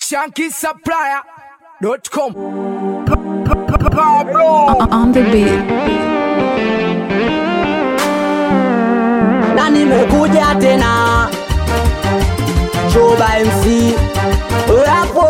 shankisupplier.com on the beat. na nimekuja tena Choba MC hapo,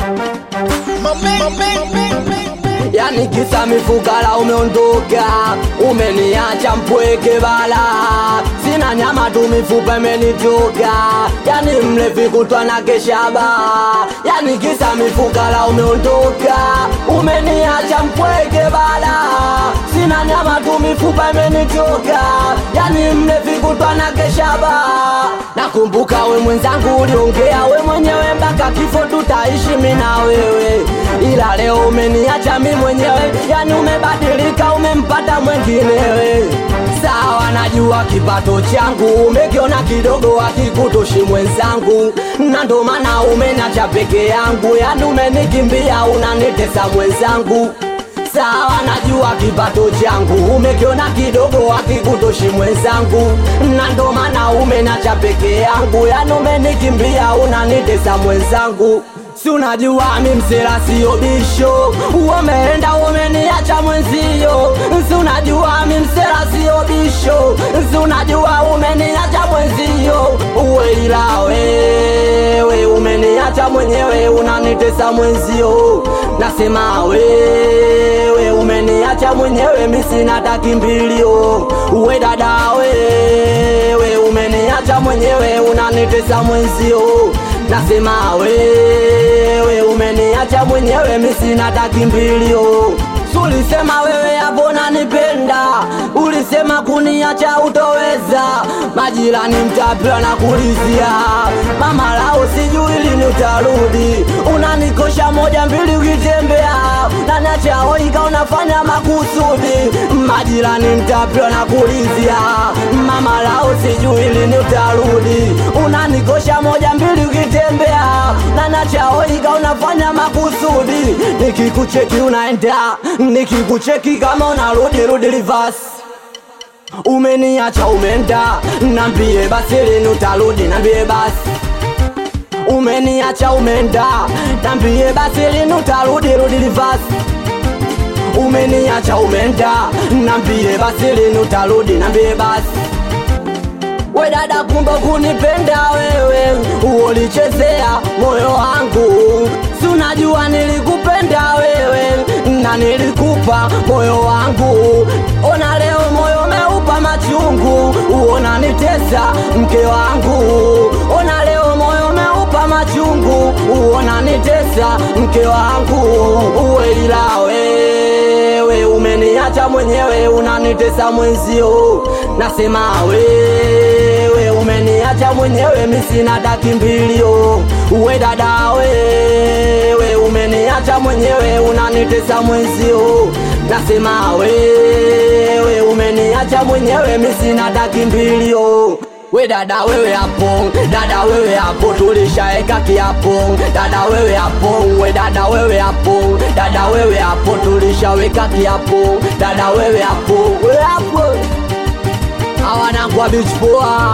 yani kisa mifukara umeondoka, umeniacha mpweke bala, sina nyama tu mifupa imenitoka, yani mlevi kutwa na keshaba, yani kisa mifukara umeondoka, umeniacha mpweke bala, sina nyama tu mifupa imenitoka, yani mlevi kutwa na keshaba. Nakumbuka we mwenzangu uliongea we mwenyewe mpaka kifo tutaishi mimi na wewe, ila leo umeniacha mimi mwenyewe, yani umebadilika, umempata mwenginewe. Sawa, najua kipato changu umekiona kidogo, akikutoshi mwenzangu, na ndo maana umeniacha peke yangu, yani umenikimbia, unanitesa mwenzangu sawa, najua kipato changu umekiona kidogo, akikutoshi mwenzangu, na ndo maana umenacha peke yangu, yani umenikimbia, unanitesa mwenzangu si unajua mi msela sio bisho, umeenda umeniacha mwenzio. Si unajua mi msela sio bisho, si unajua umeniacha mwenzio. Uwe ila wewe umeniacha mwenyewe, unanitesa mwenzio. Nasema wewe umeniacha mwenyewe, mi sina takimbilio. Uwe dada wewe umeniacha mwenyewe, unanitesa mwenzio nasema wewe umeniacha mwenyewe, mi sina takimbilio. Ulisema wewe hapo nanipenda, ulisema kuniacha utoweza. Majirani mtapewa na kulizia, mama lao sijui lini utarudi. Unanikosha moja mbili ukitembea, naniacha oika unafanya makusudi. Majirani mtapewa na kulizia, mama lao sijui lini utarudi. Unanikosha moja mbili ukitembea, naniacha oika unafanya makusudi. Nikikucheki unaenda nikikucheki kama unarudi rudi reverse umeniacha umeenda nambie basi lini utarudi nambie basi umeniacha umeenda nambie basi lini utarudi rudi reverse umeniacha umeenda nambie basi lini utarudi nambie basi we dada, kumbe kunipenda wewe, ulichezea moyo wangu, si unajua nilikupenda wewe na nilikupa moyo wangu. Ona leo moyo umeupa machungu, uona nitesa mke wangu. Ona leo moyo umeupa machungu, uona nitesa mke wangu. Uwe ila wewe umeniacha mwenyewe, unanitesa mwenzio. Nasema wewe umeniacha mwenyewe, mi sina takimbilio. Uwe dada wewe umeniacha mwenyewe, unanitesa mwenzio. Nasema wewe umeniacha mwenyewe, mi sina takimbilio. We dada wewe hapo, dada wewe hapo, tulishaeka kiapo. Dada wewe hapo, we dada wewe hapo, dada wewe hapo, tulishaweka kiapo. Dada wewe hapo, we hapo, hawanangwa beach poa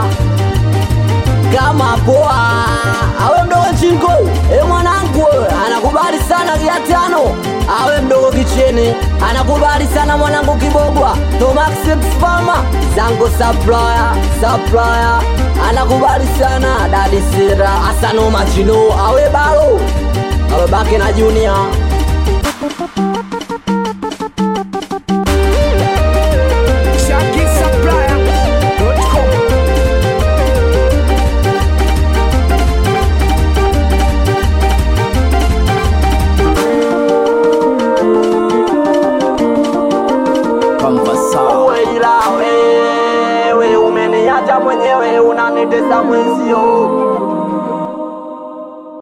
kama poa, awe mdogo chingo, e mwanangu anakubali sana kia tano, awe mdogo kicheni anakubali sana mwanangu kibogwa, Tomax Farma zango supplier supplier anakubali sana dadi sira asano machino, awe balo awe baki na junior shankisupplier.com Uwe ila wewe umeniacha mwenyewe, unanitesa mwenzio.